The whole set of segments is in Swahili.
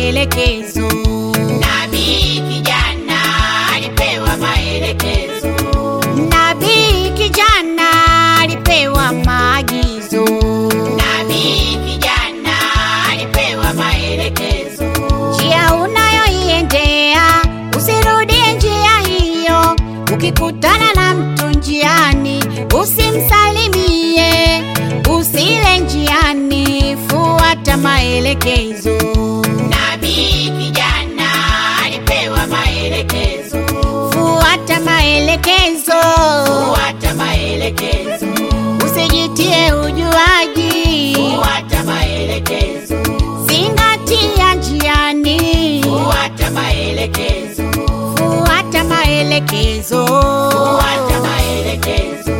maelekezo. Nabii kijana alipewa maelekezo. Nabii kijana alipewa maagizo. Nabii kijana alipewa maelekezo. Njia unayoiendea usirudie njia hiyo. Ukikutana na mtu njiani, usimsalimie. Usile njiani, fuata maelekezo. Nabii kijana alipewa maelekezo. Fuata maelekezo, Fuata maelekezo. usijitie ujuaji. Fuata maelekezo. Zingatia njiani, Fuata maelekezo. fuata maelekezo. Fuata maelekezo.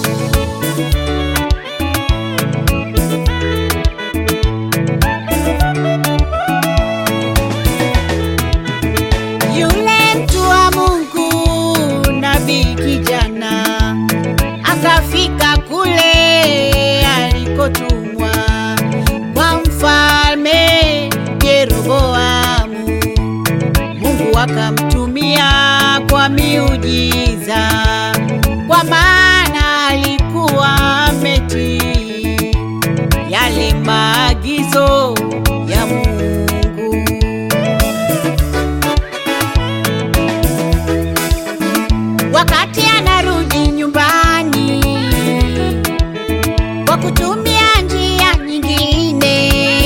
Yule mtu wa Mungu nabii kijana akafika kule alikotumwa kwa mfalme Yeroboamu. Mungu akamtumia kwa miujiza, kwa maana alikuwa ametii yale maagizo ya Mungu. wakati anarudi nyumbani kwa kutumia njia nyingine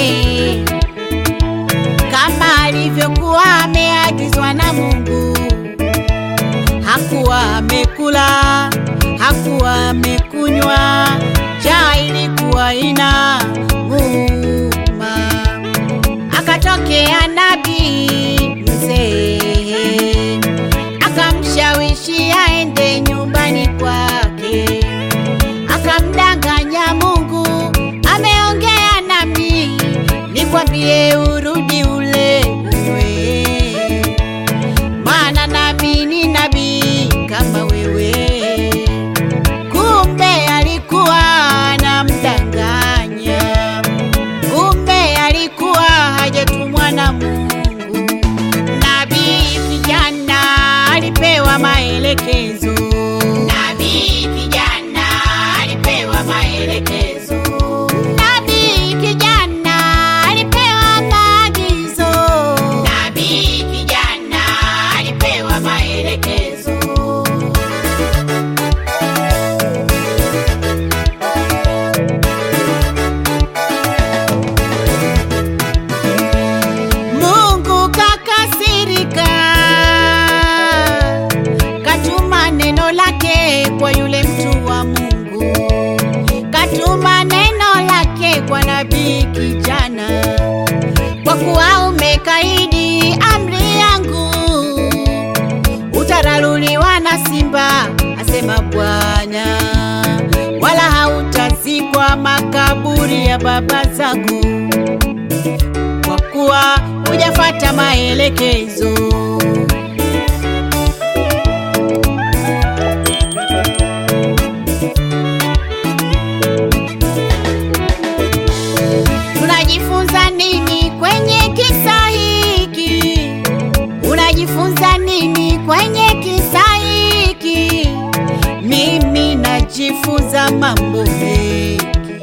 kama alivyokuwa ameagizwa na Mungu. Hakuwa amekula, hakuwa amekunywa, njaa ilikuwa ina muuma. Akatokea nabii mzee akamshawishi aende nyumbani kwake, akamdanganya Mungu, ameongea nami, nikwambie urudi ule uwe, maana nami ni nabii kama wewe. Kumbe alikuwa anamdanganya, kumbe alikuwa hajatumwa na Mungu. Nabii kijana alipewa maelekezo. Nabii kijana alipewa maelekezo. Nabii kijana alipewa maagizo. Nabii kijana alipewa maelekezo. Mungu kakasirika, katuma neno lake kwa yule mtu wa Mungu, katuma neno lake kwa nabii kijana, kwa kuwa umekaidi amri yangu, utararuliwa na simba, asema Bwana, wala hautazikwa makaburi ya baba zako kwa kuwa hujafata maelekezo. Tunajifunza nini kwenye kisa hiki? Unajifunza nini kwenye kisa hiki? Mimi najifunza mambo mengi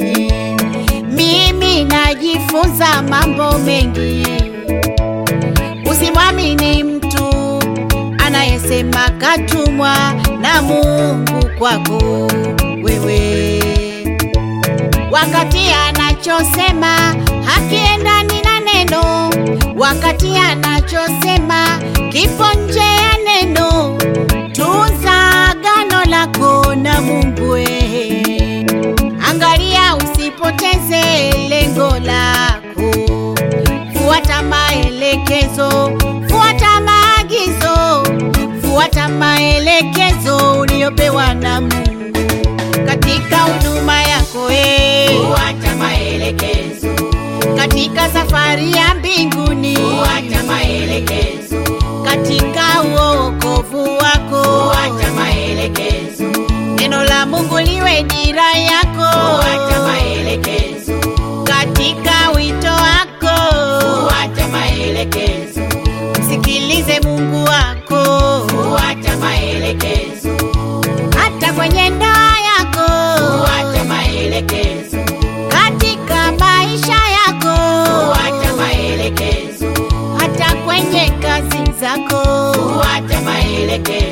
mimi najifunza mambo mengi. Usimwamini mtu anayesema katumwa na Mungu kwako wewe, wakati anachosema hakiendani na neno, wakati anachosema kipo nje ya neno. Tunza agano lako na Mungu wewe. Angalia usipoteze lengo lako, fuata maelekezo, fuata maagizo, fuata maelekezo uliyopewa na Mungu katika huduma yako eh, Fuata maelekezo. katika safari ya mbinguni, Fuata maelekezo. katika uokovu wako, Fuata maelekezo. neno la Mungu liwe dira yako Fuata maelekezo. katika wito wako Fuata maelekezo. maelekezo